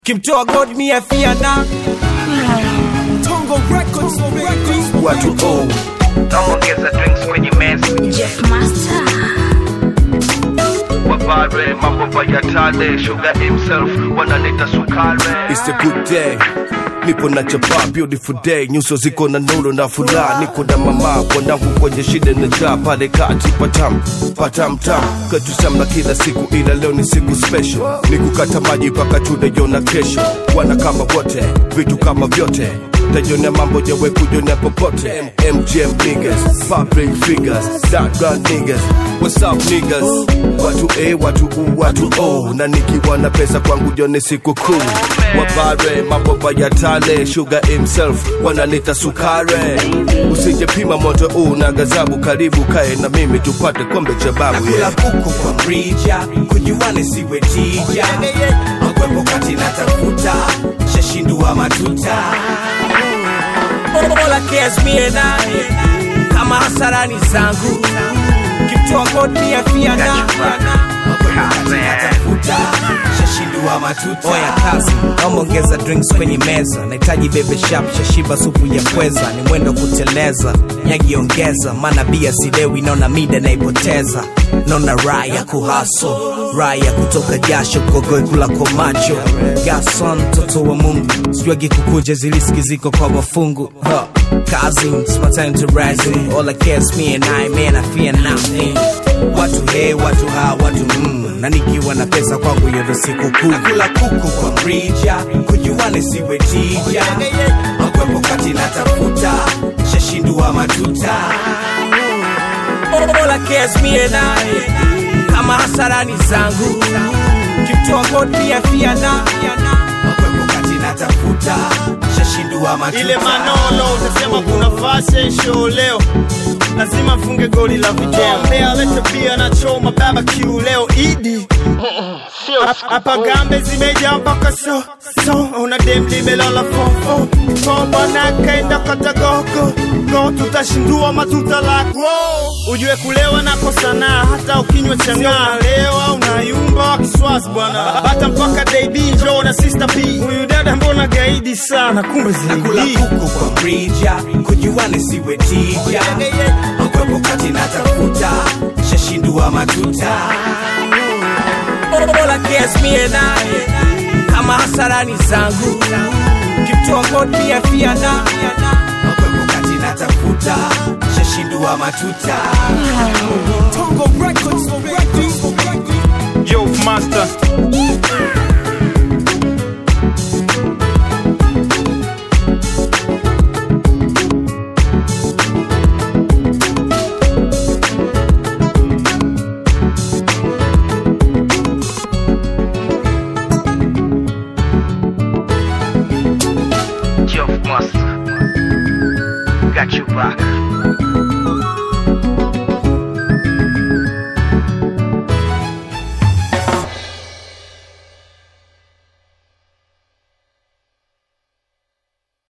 kimtoa god mi afiana Tongo Records, Records. watu oh. Naongeza drinks kwenye meza Jeff Master. wapare mambo ya tale sugar himself wanaleta sukare It's a good day nipo na chapa beautiful day nyuso ziko na nuru na furaha niko na mama wanangu kwenye shida na njaa pale kati patam patam tam kwetu samna kila siku ila leo ni siku special ni kukata maji mpaka tunaiona kesho wana kama wote vitu kama vyote tajionea mambo yawe kujionea popote MGM niggas public figures that run niggas what's up niggas watu A watu U watu O na nikiwa na pesa kwangu jone siku kuu wabare mambo ya tale sugar himself wanaleta sukare usijepima moto huu na gazabu karibu kae na mimi tupate kombe cha babu kula yeah. kuku kwa mrija kujuane siwe tija makwepo kati natafuta shashindua matuta Mola cares me and I kama hasarani zangu kimtoa god mi afiana natafuta shashindua matuta oya kazi naomba ongeza drinks kwenye meza nahitaji bebe shap shashiba supu ya pweza ni mwendo kuteleza nyagi ongeza maana bia silewi naona mida naipoteza naona raha ya kuhaso raha ya kutoka jasho kogoe kula kwa macho gason mtoto wa mungu sijuagi kukuja ziliski ziko kwa mafungu huh. Kazi, it's my time to rise in. All I care is me and I, man, I fear nothing. Watu he, watu ha, watu mm. Na nikiwa na pesa kwangu hiyo ndo siku kuu. Nakula kuku kwa mrija, kujuane siwe tija. Makwepo kati natafuta, shashindua matuta. All I care is me and I, kama hasarani zangu. Kimtoa god mi afiana. Makwepo kati natafuta, shashindua matuta. ile manolo utasema kuna fashion show leo lazima mfunge goli la video mbea lete pia na choma barbecue leo idi Hap- hapa gambe zimejaa mpaka so so una dem limelala fofo kombana kaenda kata gogo go tutashindua matuta lako ujue kulewa nako sanaa hata ukinywa chang'aa lewa unayumba wa kiswazi bwana hata mpaka dab njoo na sister p huyu dada mbona gaidi sana kumbe kula zaidi kuku kwa mrija kujuane siwe tija makwepo kati natafuta shashindua matuta Mola cares me and I kama hasarani zangu kimtoa god mi afiana makwepo kati natafuta shashindua matuta Tongo Records, Records. Records. yo master Geoff Master got you back